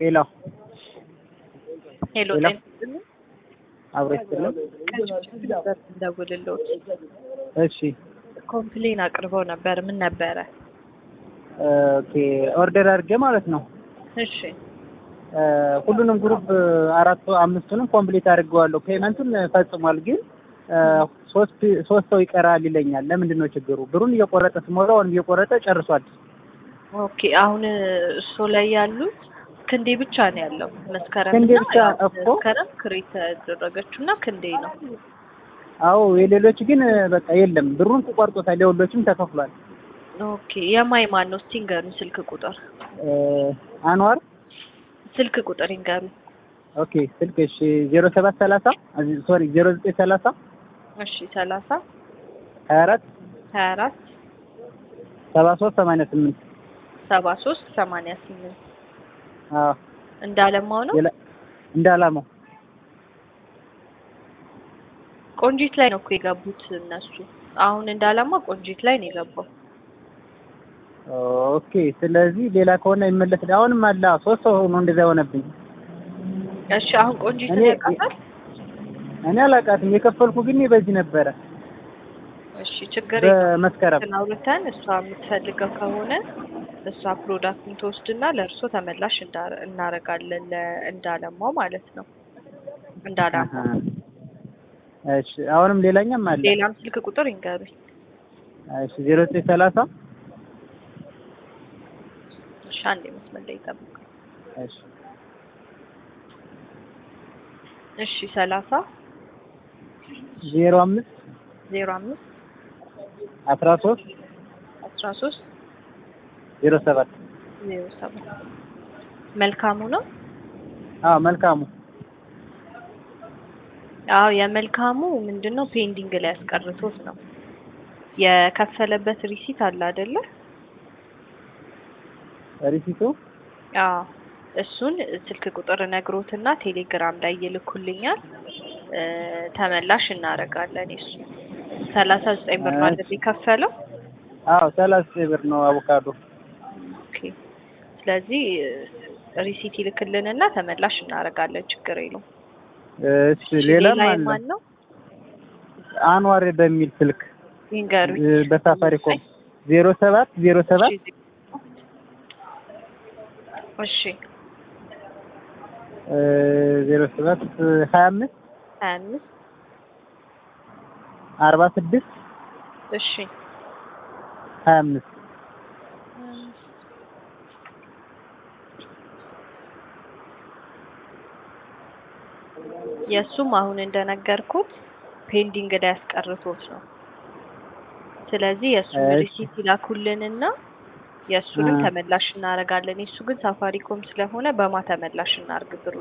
ሄሎ ሄሎ ሄሎ። ጤና አብሮ ይስጥልን። እንደውልልዎት እሺ ኮምፕሌን አቅርበው ነበር። ምን ነበረ? ኦኬ ኦርደር አድርጌ ማለት ነው። እሺ እ ሁሉንም ግሩፕ አራቱ አምስቱንም ኮምፕሊት አድርገዋለሁ። ፔመንቱን ፈጽሟል፣ ግን እ ሶስት ሶስት ሰው ይቀራል ይለኛል። ለምንድን ነው ችግሩ? ብሩን እየቆረጠ ስሞላ አሁን እየቆረጠ ጨርሷል። ኦኬ። አሁን እሱ ላይ ያሉት ክንዴ ብቻ ነው ያለው። መስከረም ክንዴ እና ብቻ ያው እኮ። መስከረም ክሬት ያደረገችው እና ክንዴ ነው። አዎ የሌሎች ግን በቃ የለም። ብሩን ተቆርጦታል። የሁሎችም ተከፍሏል። ኦኬ። የማይ ማን ነው? እስቲ ንገሩኝ ስልክ ቁጥር እ አንዋር ስልክ ቁጥር ይንገሩ። ኦኬ ስልክ እሺ ዜሮ ሰባት ሰላሳ ሶሪ ዜሮ ዘጠኝ ሰላሳ እሺ ሰላሳ ሀያ አራት ሀያ አራት ሰባ ሶስት ሰማንያ ስምንት ሰባ ሶስት ሰማንያ ስምንት አዎ እንዳለማው ነው። ሌላ- እንደ አላማው ቆንጂት ላይ ነው እኮ የገቡት እነሱ። አሁን እንዳለማ ቆንጂት ላይ ነው የገባው። ኦኬ ስለዚህ ሌላ ከሆነ ይመለስ። አሁንም አለ ሶስት ሰው ነው እንደዛ የሆነብኝ። እሺ አሁን ቆንጂት እኔ- ያውቃታል? እኔ አላውቃትም። የከፈልኩ ግን በዚህ ነበረ እሺ ችግር የለውም። በመስከረም እንትን አውርተን እሷ የምትፈልገው ከሆነ እሷ ፕሮዳክቱን ትወስድና ለእርሶ ተመላሽ እንዳ- እናረጋለን ለ- እንዳለማው ማለት ነው። እንዳላማው አሀ። እሺ አሁንም ሌላኛም አለ። ሌላም ስልክ ቁጥር ይንገሩኝ። እሺ ዜሮ ዘጠኝ ሰላሳ እሺ አንዴ መስመር ላይ ይጠብቁ። እሺ እሺ ሰላሳ ዜሮ አምስት ዜሮ አምስት አስራ ሶስት አስራ ሶስት ዜሮ ሰባት ዜሮ ሰባት መልካሙ ነው። አዎ መልካሙ አዎ የመልካሙ ምንድን ነው ፔንዲንግ ላይ ያስቀርቶት ነው የከፈለበት ሪሲት አለ አይደለ? ሪሲቱ አዎ እሱን ስልክ ቁጥር ነግሮትና ቴሌግራም ላይ ይልኩልኛል እ ተመላሽ እናደርጋለን። እሱ ሰላሳ ዘጠኝ ብር ነው አይደል የከፈለው? አዎ ሰላሳ ዘጠኝ ብር ነው አቮካዶ። ኦኬ ስለዚህ ሪሲት ይልክልንና ተመላሽ እናደርጋለን። ችግር የለውም። እሺ ሌላም ሌላ አለ የማን ነው አንዋር በሚል ስልክ ይንገሩኝ። እ በሳፋሪኮም ዜሮ ሰባት ዜሮ ሰባት እሺ እ ዜሮ ሰባት ሀያ አምስት ሀያ አምስት አርባ ስድስት እሺ ሀያ አምስት የእሱም አሁን እንደነገርኩት ፔንዲንግ ላይ ያስቀርቶት ነው። ስለዚህ የእሱን እሺ። ሪሲት ይላኩልንና የእሱንም አ። ተመላሽ እናደርጋለን። የእሱ ግን ሳፋሪኮም ስለሆነ በማ ተመላሽ እናርግ ብሩ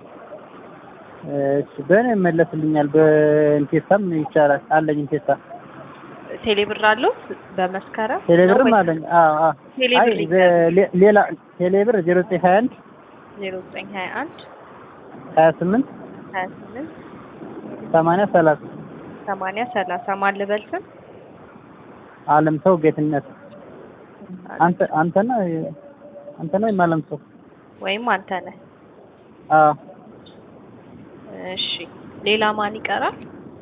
እሺ በእኔ ይመለስልኛል። በኢንቴሳም ይቻላል አለኝ ኢንቴሳ ቴሌብር አለው በመስከረም ቴሌብርም ነው አለኝ። አዎ አዎ ቴሌብር አይ በ- ሌ- ሌላ ቴሌብር ዜሮ ዘጠኝ ሀያ አንድ ዜሮ ዘጠኝ ሀያ አንድ ሀያ ስምንት ሀያ ስምንት ሰማንያ ሰላሳ ሰማንያ ሰላሳ ማን ልበል ስም አለም ሰው ጌትነት አንተ አንተ ነህ አንተ ነህ ወይም አለም ሰው? ወይም አንተ ነህ። አዎ እሺ ሌላ ማን ይቀራል?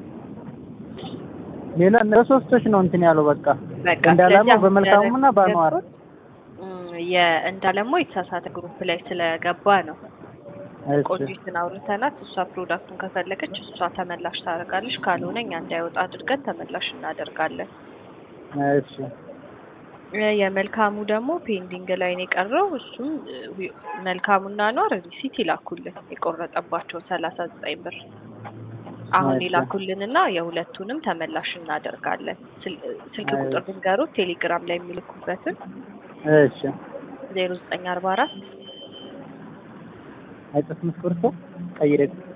ሌላ በሶስቶች ነው እንትን ያለው በቃ በቃ እንዳላማው ስለዚህ አሁን በመልካሙና በአንዋር እም፣ የእንዳለማው የተሳሳተ ግሩፕ ላይ ስለገባ ነው። እሺ ቆንጂትን አውርተናት እሷ ፕሮዳክቱን ከፈለገች እሷ ተመላሽ ታደርጋለች። ካልሆነ እኛ እንዳይወጣ አድርገን ተመላሽ እናደርጋለን። እሺ እ የመልካሙ ደግሞ ፔንዲንግ ላይ ነው የቀረው። እሱም እ, ዊ- መልካሙና ኗር ሪሲት ይላኩልን የቆረጠባቸው ሰላሳ ዘጠኝ ብር አሁን እሺ። ይላኩልንና የሁለቱንም ተመላሽ እናደርጋለን። ስል- ስልክ እሺ። ቁጥር ብንገሩት ቴሌግራም ላይ የሚልኩበትን እሺ ዜሮ ዘጠኝ አርባ አራት አይጠፍም እስክሪብቶ ቀይረ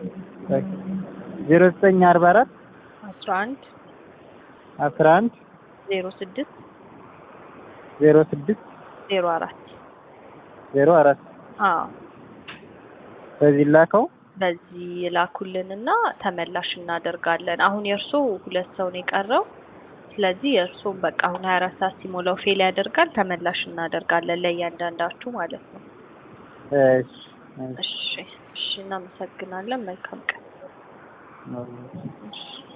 ዜሮ ዘጠኝ አርባ አራት አስራ አንድ አስራ አንድ ዜሮ ስድስት ዜሮ ስድስት ዜሮ አራት ዜሮ አራት አዎ በዚህ ላከው። በዚህ ላኩልንና ተመላሽ እናደርጋለን። አሁን የእርሶ ሁለት ሰው ነው የቀረው። ስለዚህ የእርሶም በቃ አሁን ሀያ አራት ሰዓት ሲሞላው ፌል ያደርጋል። ተመላሽ እናደርጋለን ለእያንዳንዳችሁ ማለት ነው። እሺ እሺ እሺ፣ እናመሰግናለን። መልካም ቀን። አዎ። እሺ